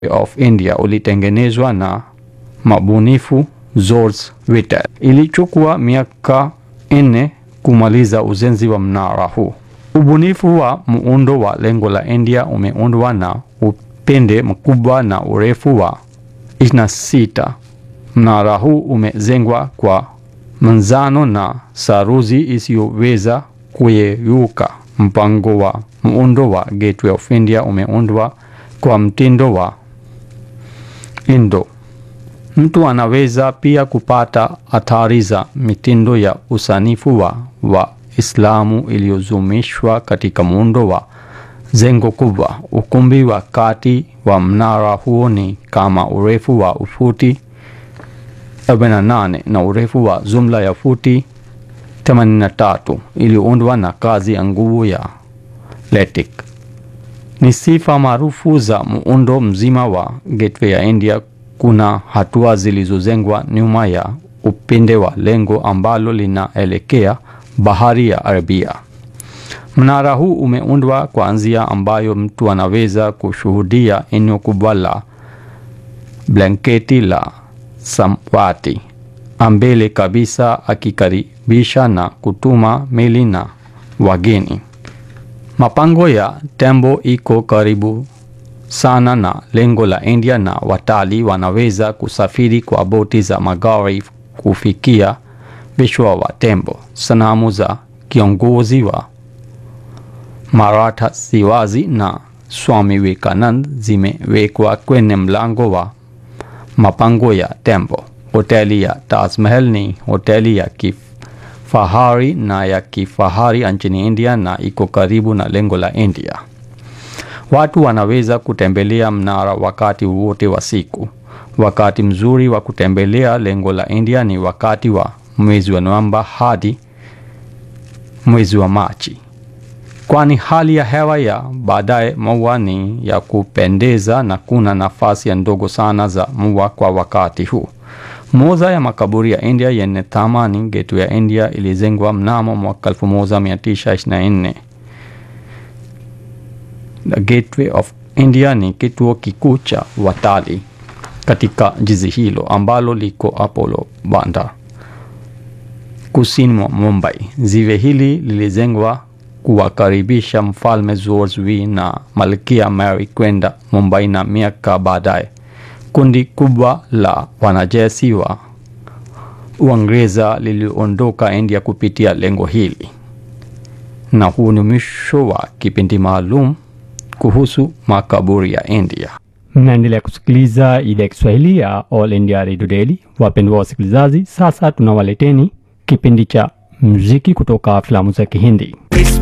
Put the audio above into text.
of India ulitengenezwa na mabunifu George Whitel. Ilichukua miaka nne kumaliza ujenzi wa mnara huu. Ubunifu wa muundo wa lengo la India umeundwa na upinde mkubwa na urefu wa 26. Mnara huu umejengwa kwa manzano na saruji isiyoweza kuyeyuka. Mpango wa muundo wa Gateway of India umeundwa kwa mtindo wa Indo. Mtu anaweza pia kupata athari za mitindo ya usanifu wa Waislamu iliyozumishwa katika muundo wa jengo kubwa. Ukumbi wa kati wa mnara huo ni kama urefu wa ufuti 48 na urefu wa jumla ya futi 83 iliyoundwa na kazi ya nguvu ya LATIK. Ni sifa maarufu za muundo mzima wa Gateway ya India. Kuna hatua zilizojengwa nyuma ya upinde wa lengo ambalo linaelekea bahari ya Arabia. Mnara huu umeundwa kwa njia ambayo mtu anaweza kushuhudia eneo kubwa la blanketi la samawati ambele kabisa, akikaribisha na kutuma meli na wageni. Mapango ya tembo iko karibu sana na lengo la India na watalii wanaweza kusafiri kwa boti za magari kufikia vichwa wa tembo. Sanamu za kiongozi wa Maratha Shivaji na Swami Vivekanand zimewekwa kwenye mlango wa mapango ya tembo. Hoteli ya Taj Mahal ni hoteli ya kifahari na ya kifahari nchini India na iko karibu na lengo la India. Watu wanaweza kutembelea mnara wakati wote wa siku. Wakati mzuri wa kutembelea lengo la India ni wakati wa mwezi wa Novemba hadi mwezi wa Machi, kwani hali ya hewa ya baadaye mvua ni ya kupendeza na kuna nafasi ya ndogo sana za mvua kwa wakati huu. Moja ya makaburi ya India yenye thamani, Gateway ya India, ilijengwa mnamo mwaka 1924. The Gateway of India ni kituo kikuu cha watalii katika jiji hilo ambalo liko Apollo Bandar kusini mwa Mumbai. Ziwe hili lilijengwa kuwakaribisha Mfalme George V na Malkia Mary kwenda Mumbai, na miaka baadaye kundi kubwa la wanajeshi wa Uingereza liliondoka India kupitia lengo hili. Na huu ni mwisho wa kipindi maalum kuhusu makaburi ya India. Mnaendelea kusikiliza idhaa ya Kiswahili ya All India Radio Daily. Wapendwa wasikilizaji, sasa tunawaleteni kipindi cha muziki kutoka filamu za Kihindi.